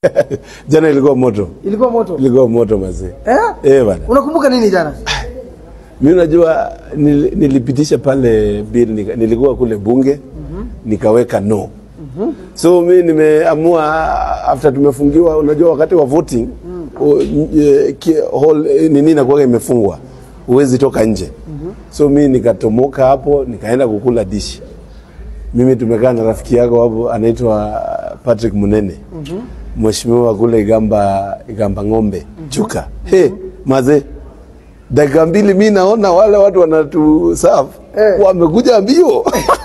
jana ilikuwa moto, Ilikuwa moto. ilikuwa moto mazee. Eh? Eh bana, Unakumbuka nini jana? mimi unajua nil, nilipitisha pale bill nika, nilikuwa kule bunge nikaweka no so mi nimeamua after tumefungiwa, unajua wakati wa voting o- eh, ki- hall eh, nini inakuwa imefungwa, huwezi toka nje so mi nikatomoka hapo nikaenda kukula dishi. Mimi tumekaa na rafiki yako hapo anaitwa Patrick Munene mheshimiwa kule Igamba, Igamba ng'ombe chuka he maze dakika mbili mi naona wale watu wanatusafu Eh. wamekuja mbio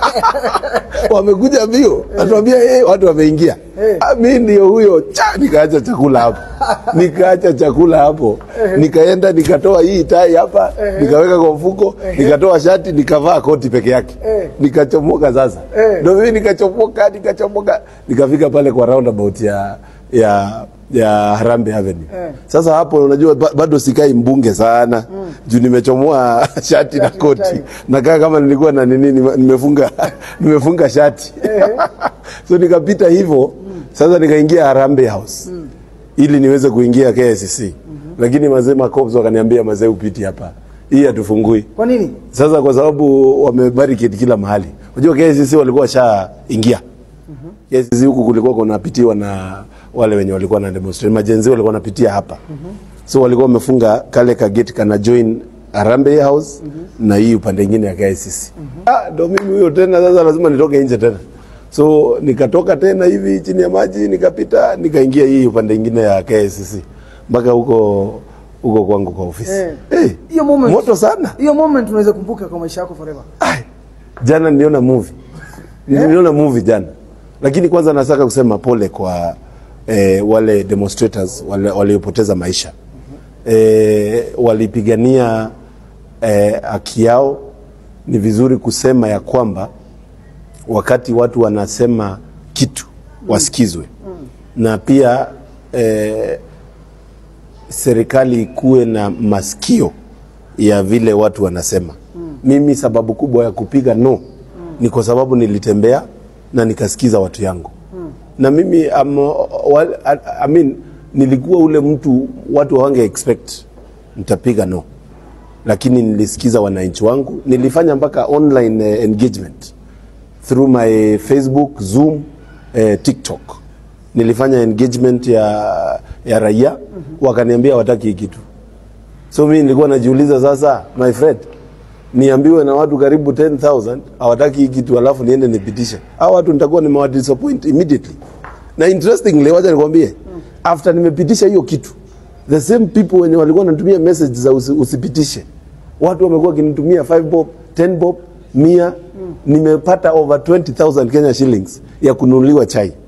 wamekuja mbio atuambia hey, watu wameingia Eh. Ah, mi ndio huyo cha nikaacha chakula hapo nikaacha chakula hapo nikaenda nikatoa hii tai hapa nikaweka kwa mfuko nikatoa shati nikavaa koti peke yake Eh. nikachomoka sasa Eh. ndo mimi nikachomoka nikachomoka nikafika pale kwa roundabout ya ya ya Harambee Avenue. Eh. Sasa hapo unajua ba- bado sikai mbunge sana juu nimechomoa shati na koti tai. nakaa kama nilikuwa na nini nime- nimefunga nimefunga shati so nikapita hivyo sasa nikaingia Harambee House ili niweze kuingia KCC lakini mazee makops wakaniambia mazee upiti hapa hii hatufungui Kwa nini? sasa kwa sababu wamebarricade kila mahali. Unajua KCC walikuwa washaingia. KCC huku kulikuwa kunapitiwa na wale wenye walikuwa na demonstrate. Majenzi walikuwa wanapitia hapa. So walikuwa wamefunga kale ka gate kana join Harambee House na hii upande mwingine ya KCC. Ah, ndo mimi huyo tena sasa lazima nitoke nje tena. So nikatoka tena hivi chini ya maji nikapita nikaingia hii upande mwingine ya KCC mpaka huko huko kwangu kwa ofisi. Eh. Eh, Hiyo moment. moto sana. Hiyo moment unaweza kumbuka kwa maisha yako forever. Ai, jana niliona movie niliona movie jana, lakini kwanza nataka kusema pole kwa eh, wale demonstrators wale waliopoteza maisha eh, walipigania eh, haki yao. Ni vizuri kusema ya kwamba wakati watu wanasema kitu wasikizwe, na pia eh, serikali ikuwe na masikio ya vile watu wanasema. Mimi sababu kubwa ya kupiga no ni kwa sababu nilitembea na nikasikiza watu yangu na mimi am, wal, I, I mean, nilikuwa ule mtu watu hawange expect nitapiga no, lakini nilisikiza wananchi wangu. Nilifanya mpaka online eh, engagement through my Facebook, Zoom, eh, TikTok. Nilifanya engagement ya, ya raia wakaniambia wataki hii kitu. So mimi nilikuwa najiuliza sasa, my friend, niambiwe na watu karibu 10,000 hawataki hii kitu, alafu niende nipitishe. Hao watu nitakuwa nimewa disappoint immediately. Na interestingly, wacha nikwambie, after nimepitisha hiyo kitu, the same people wenye walikuwa wanatumia message za usi, usipitishe, watu wamekuwa wakinitumia 5 bob, 10 bob, mia nimepata over 20,000 Kenya shillings ya kununuliwa chai